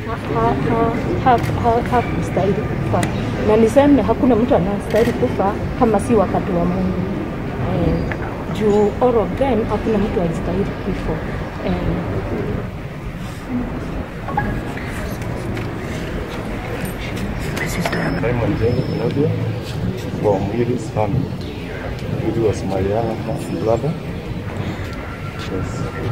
hakustahili kufa, na niseme hakuna mtu anastahili kufa kama si wakati wa Mungu eh, juu all of them hakuna mtu alistahili kifo eh, Simon Jengo Claudia from Willis family. Willy was my younger brother. Yes.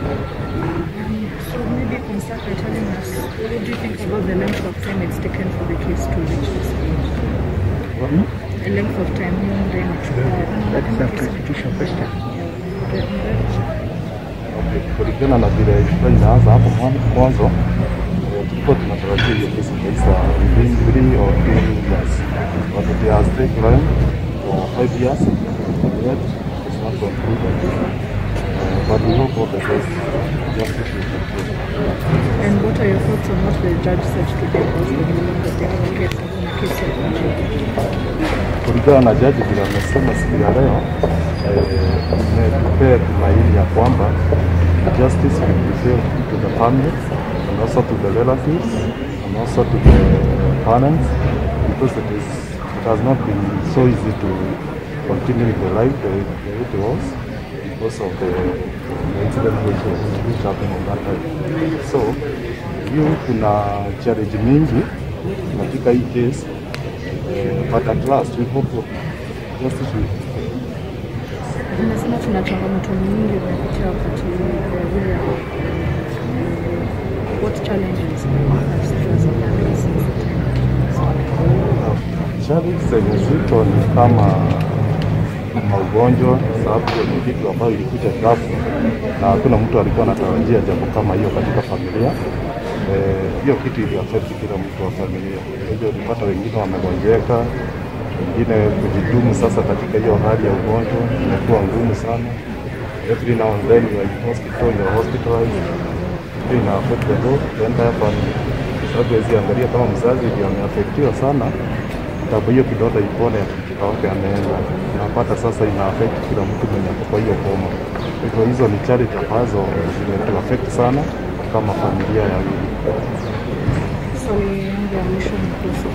So maybe you can start by telling us what do you think about the length of time it's taken for the case to reach this stage? The length of time hiyo muda imechukua. That is a constitutional question. Yeah, muda- Okay, kulingana na vile ilikuwa inaanza hapo mwan- mwanzo eh, tulikuwa tunatarajia hiyo kesi itaisha within three or three years but it has taken time for five years and yet it's not concluded uh, but we hope for the best justice will conclude. And what are your thoughts on what the judge said today about the ruling that they have a case of a case of kulingana na jaji vile amesema siku ya leo imetupea tumaini ya kwamba justice will be served to the family and also to the relatives and also to the parents because it is it has not been so easy to continue with the life the, the way it was because of the, the incident which, was, which happened on that time. So hiyo kuna challenge mingi katika hii case Uh, but at last we hope justice will Unasema tuna changamoto nyingi umepitia wakati eh, ule what challenges have stress of family since the time? challenge zenye zito ni kama maugonjwa, sababu hiyo ni kitu ambayo ilikuja ghafla na hakuna mtu alikuwa anatarajia jambo kama hiyo katika familia. Eh, Hiyo kitu ili affect kila mtu wa familia. Kwa hivyo ulipata wengine wamegonjeka, wengine kujidumu sasa katika hiyo hali ya ugonjwa imekuwa ngumu sana. Every now and then you are in hospital, you are hospitalized. Hiyo ina affect the whole the entire family. Sababu huwezi angalia kama mzazi ndio ameafektiwa sana tabu hiyo kidonda ipone mtoto wake ameenda, napata sasa ina affect kila mtu mwenye ako kwa hiyo boma. Kwa hivyo hizo ni challenge ambazo zimetu affect sana kama familia ya Willy. Swali yangu ya mwisho ni kuhusu